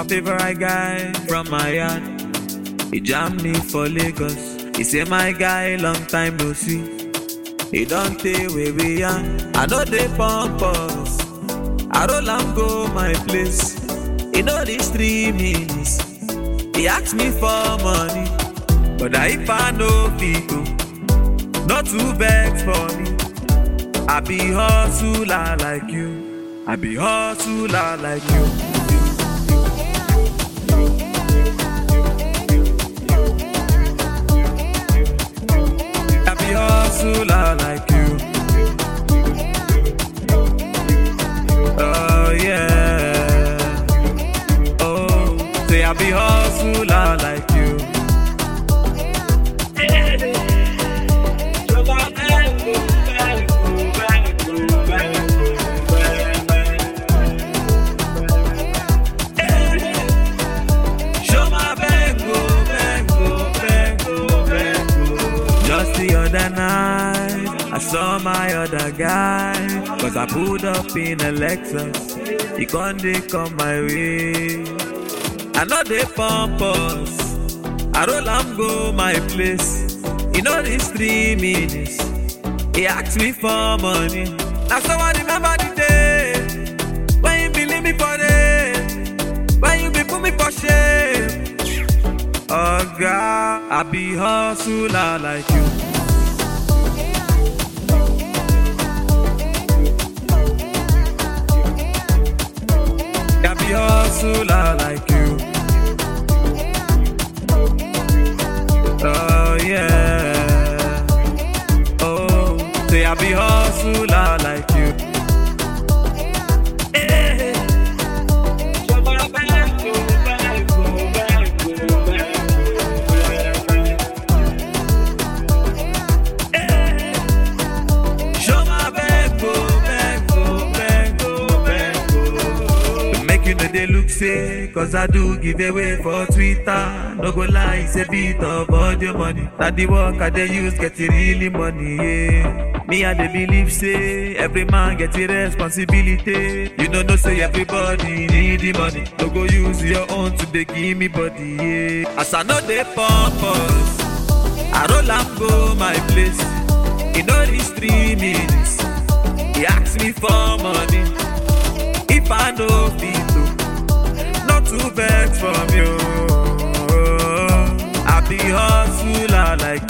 favorite guy from my yard. He jam me for Lagos. He say my guy long time no see. He don't tey where we are. I know they pump us. I roll am go my place. He know these three minutes. He ask me for money, but I if I know people, not too vex for me. I be hustler like you. I be hustler like you. I be hustler like you. Oh yeah. Oh, say I be hustler like you. Show my bengo, bengo, bengo, bengo. Just the other night, I saw my other guy. Cause I pulled up in a Lexus. He can't they come my way. I know they pump us. I roll am go my place. You know these three minutes. He asked me for money. Now someone remember the day when you believe me for it. When you be put me for shame. Oh God, I be hustler like you. I be hustler like you. Oh yeah. Oh, say I be hustler like you. Eh. Show my bengo, bengo, bengo, bengo. Make you know they look say, cause I do give away for Twitter. No go lie, it's a bit of audio money. That the work I they use get it really money, yeah. Me and they believe say, every man get a responsibility. You don't know say everybody need the money. No go use your own to they give me body, yeah. As I know they pump us. I roll am go my place. You know these three minutes. He ask me for money. If I know fit to, not too vex from you. I be hustler like